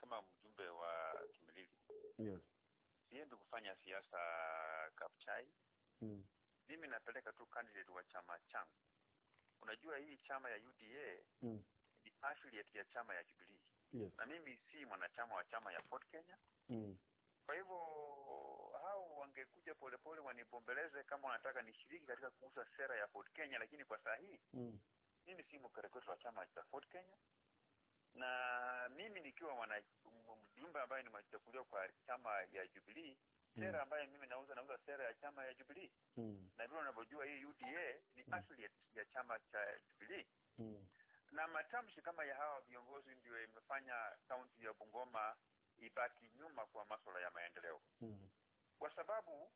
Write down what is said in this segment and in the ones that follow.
kama mjumbe wa Kimilili Yes. siendi kufanya siasa Kapchai. Mm. Mimi napeleka tu candidate wa chama changu. Unajua hii chama ya UDA Mm. ni affiliate ya chama ya Jubilee, Yes. na mimi si mwanachama wa chama ya Ford Kenya. Mm. Kwa hivyo hao wangekuja polepole wanibombeleze kama wanataka nishiriki katika kuuza sera ya Ford Kenya, lakini kwa saa hii Mm. mimi si mkereketwa wa chama cha Ford Kenya, na mimi nikiwa mwana mjumbe ambaye nimechaguliwa kwa chama ya Jubilee, sera ambayo mimi nauza nauza sera ya chama ya Jubilee, Mm. na vile unavyojua hii UDA ni affiliate ya chama cha Jubilee Mm. na matamshi kama ya hawa viongozi ndio imefanya kaunti ya Bungoma ibaki nyuma kwa masuala ya maendeleo, Mm. kwa sababu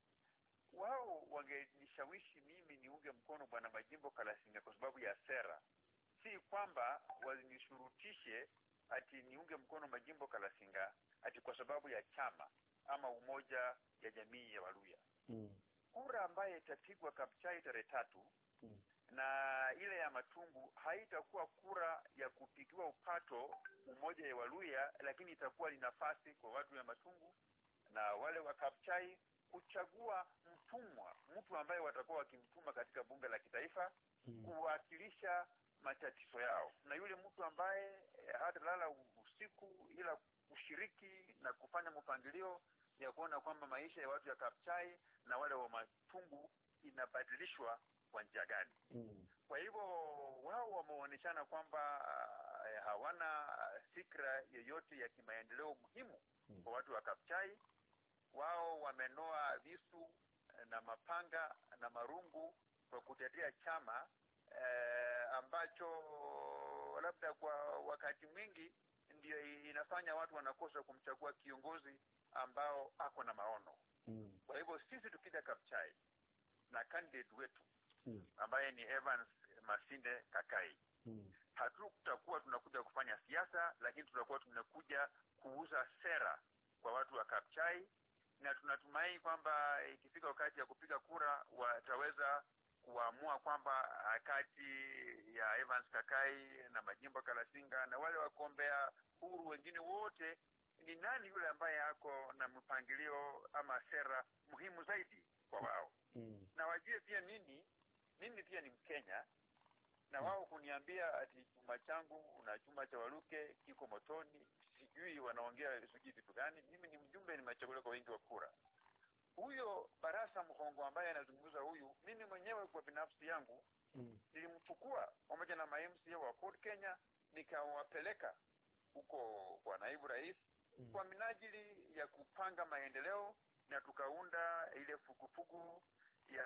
wao wangenishawishi mimi niunge mkono bwana Majimbo Kalasinga kwa sababu ya sera, si kwamba walinishurutishe ati niunge mkono Majimbo Kalasinga ati kwa sababu ya chama ama umoja ya jamii ya Waluya. Mm. Kura ambaye itapigwa Kapchai tarehe tatu Mm. na ile ya Matungu haitakuwa kura ya kupigiwa upato umoja ya Waluya, lakini itakuwa ni nafasi kwa watu ya Matungu na wale wa Kapchai kuchagua mtumwa, mtu ambaye watakuwa wakimtuma katika bunge la kitaifa Mm. kuwakilisha matatizo yao, na yule mtu ambaye eh, hatalala usiku ila kushiriki na kufanya mpangilio ya kuona kwamba maisha ya watu ya Kapchai na wale wa Matungu inabadilishwa kwa njia gani. Mm. Kwa hivyo wao wameonyeshana kwamba eh, hawana fikra yoyote ya kimaendeleo muhimu Mm. kwa watu wa Kapchai. Wao wamenoa visu eh, na mapanga na marungu kwa kutetea chama eh, ambacho labda kwa wakati mwingi ndio inafanya watu wanakosa kumchagua kiongozi ambao ako na maono. Mm. Kwa hivyo sisi tukija Kapchai na candidate wetu Yes. ambaye ni Evans Masinde Kakai, Mm. hatutakuwa tunakuja kufanya siasa, lakini tutakuwa tunakuja kuuza sera kwa watu wa Kapchai, na tunatumai kwamba ikifika wakati ya kupiga kura wataweza kuamua kwamba ah, kati ya Evans Kakai na Majimbo Kalasinga na wale wagombea huru wengine wote, ni nani yule ambaye ako na mpangilio ama sera muhimu zaidi kwa wao Mm. na wajue pia mimi mimi pia ni Mkenya na wao kuniambia ati chuma changu na chuma cha Waluke kiko motoni, sijui wanaongea sijui vitu gani. Mimi ni mjumbe, nimechaguliwa kwa wingi wa kura. Huyo Barasa Mkongo ambaye anazungumza huyu, mimi mwenyewe kwa binafsi yangu Mm. nilimchukua pamoja na ma-MCA wa Ford Kenya nikawapeleka huko kwa naibu rais Mm. kwa minajili ya kupanga maendeleo na tukaunda ile fukufuku ya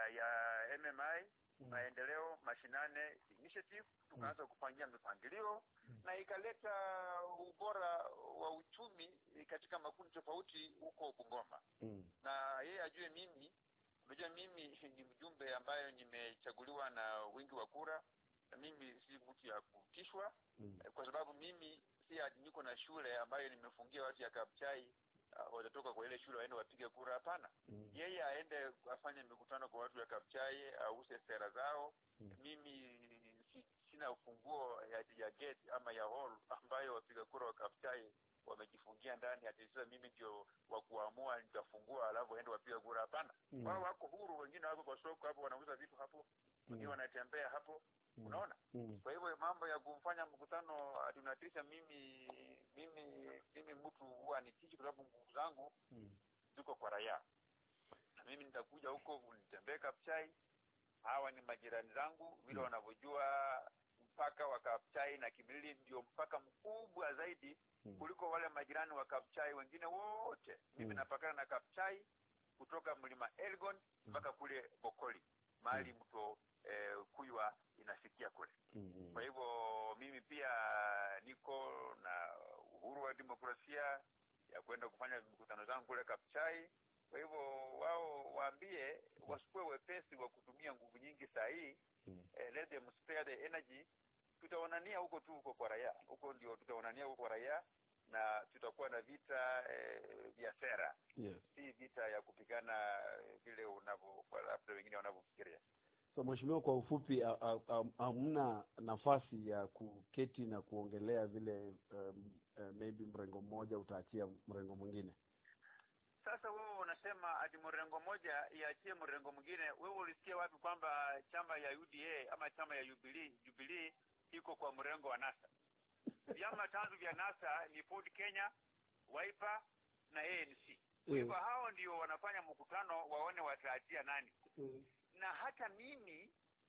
ya MMI Mm. maendeleo mashinane initiative tukaanza kupangia mipangilio Mm. na ikaleta ubora wa uchumi katika makundi tofauti huko Bungoma Mm. na yeye ajue mimi unajua mimi ni mjumbe ambayo nimechaguliwa na wingi wa kura na mimi si mtu ya kutishwa Mm. eh, kwa sababu mimi si ati niko na shule ambayo nimefungia watu ya Kapchai uh, watatoka kwa ile shule waende wapige kura hapana Mm. yeye aende afanye mikutano kwa watu ya Kapchai ause sera zao Mm. mimi si, sina ufunguo ya, ya gate ama ya hall ambayo wapiga kura wa Kapchai wamejifungia ndani ati sasa mimi ndio wa kuamua nitafungua alafu waende wapiga kura hapana Mm. wao wako huru wengine wako kwa soko hapo wanauza vitu hapo wengine Mm. wanatembea hapo Mm. unaona Mm. kwa hivyo mambo ya kumfanya mkutano atunatisha mimi mimi mimi mtu huwa nitishi kwa sababu nguvu zangu Mm. ziko kwa raia na mimi nitakuja huko nitembee Kapchai hawa ni majirani zangu vile Mm. wanavyojua mpaka wa Kapchai na Kimilili ndio mpaka mkubwa zaidi Mm. kuliko wale majirani wa Kapchai wengine wote mimi Mm. napakana na Kapchai kutoka mlima Elgon mpaka kule Bokoli mahali mto eh, Kuywa inafikia kule Mm. kwa hivyo mimi pia niko na uhuru wa demokrasia ya kwenda kufanya mikutano zangu kule Kapchai. Kwa hivyo wao waambie wasikuwe wepesi wa kutumia nguvu nyingi saa hii Mm. eh, let them spare the energy. Tutaonania huko tu huko kwa raia, huko ndio tutaonania huko kwa raia, na tutakuwa na vita eh, vya sera, Yes. si vita ya kupigana eh, vile unavyo labda wengine wanavyofikiria. So mheshimiwa, kwa ufupi, ha- ha- ha- hamna nafasi ya kuketi na kuongelea vile um, uh, maybe mrengo mmoja utaachia mrengo mwingine. Sasa wewe unasema ati mrengo moja iachie mrengo mwingine. Wewe ulisikia wapi kwamba chama ya UDA ama chama ya Jubilee Jubilee iko kwa mrengo wa NASA? Vyama tanzu vya NASA ni Ford Kenya, Wiper na ANC. Kwa hivyo hao ndio wanafanya mkutano waone wataachia nani. Na hata mimi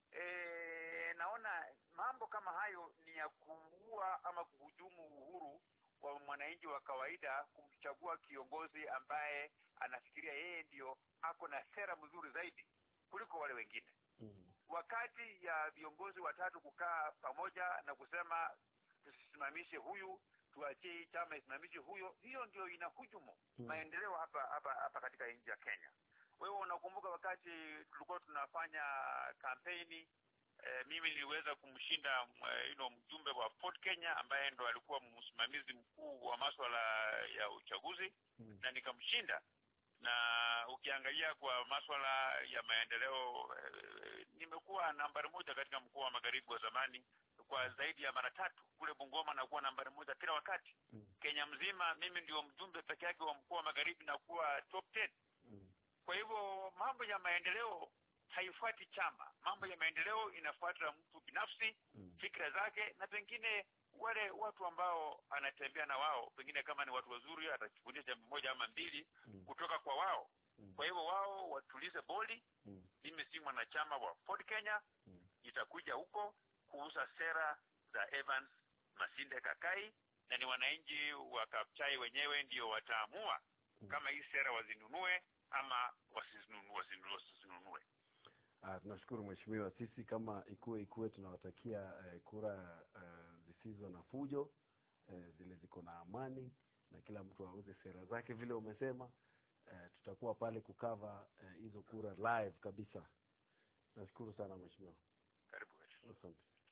e, naona mambo kama hayo ni ya kuua ama kuhujumu uhuru wa mwananchi wa kawaida kumchagua kiongozi ambaye anafikiria yeye ndio ako na sera mzuri zaidi kuliko wale wengine. Mm. Wakati ya viongozi watatu kukaa pamoja na kusema tusisimamishe huyu, tuachie hii chama isimamishe huyo, hiyo ndio inahujumu Mm. maendeleo hapa hapa hapa katika nchi ya Kenya. Wewe unakumbuka wakati tulikuwa tunafanya kampeni eh, mimi niliweza kumshinda eh, you know, mjumbe wa Ford Kenya ambaye ndo alikuwa msimamizi mkuu wa maswala ya uchaguzi Mm. na nikamshinda na ukiangalia kwa maswala ya maendeleo eh, nimekuwa nambari moja katika mkoa wa magharibi wa zamani kwa zaidi ya mara tatu kule Bungoma nakuwa nambari moja kila wakati Mm. Kenya mzima mimi ndio mjumbe peke yake wa mkoa wa magharibi na kuwa top 10 Mm. kwa hivyo mambo ya maendeleo haifuati chama mambo ya maendeleo inafuata mtu binafsi Mm. fikra zake na pengine wale watu ambao anatembea na wao pengine kama ni watu wazuri atachukulia jambo moja ama mbili Mm. kutoka kwa wao Mm. kwa hivyo wao watulize boli Mm. mimi si mwanachama wa Ford Kenya Mm. itakuja huko kuuza sera za Evans Masinde Kakai na ni wananchi wa Kapchai wenyewe ndio wataamua Mm. kama hii sera wazinunue ama wasizinunue wasinunue wasizinunue Ah, tunashukuru mheshimiwa. Sisi kama Ikue Ikue tunawatakia eh, kura eh, zisizo na fujo eh, zile ziko na amani na kila mtu auze sera zake vile umesema. Eh, tutakuwa pale kukava eh, hizo kura live kabisa. Nashukuru sana mheshimiwa. karibu wetu Asante.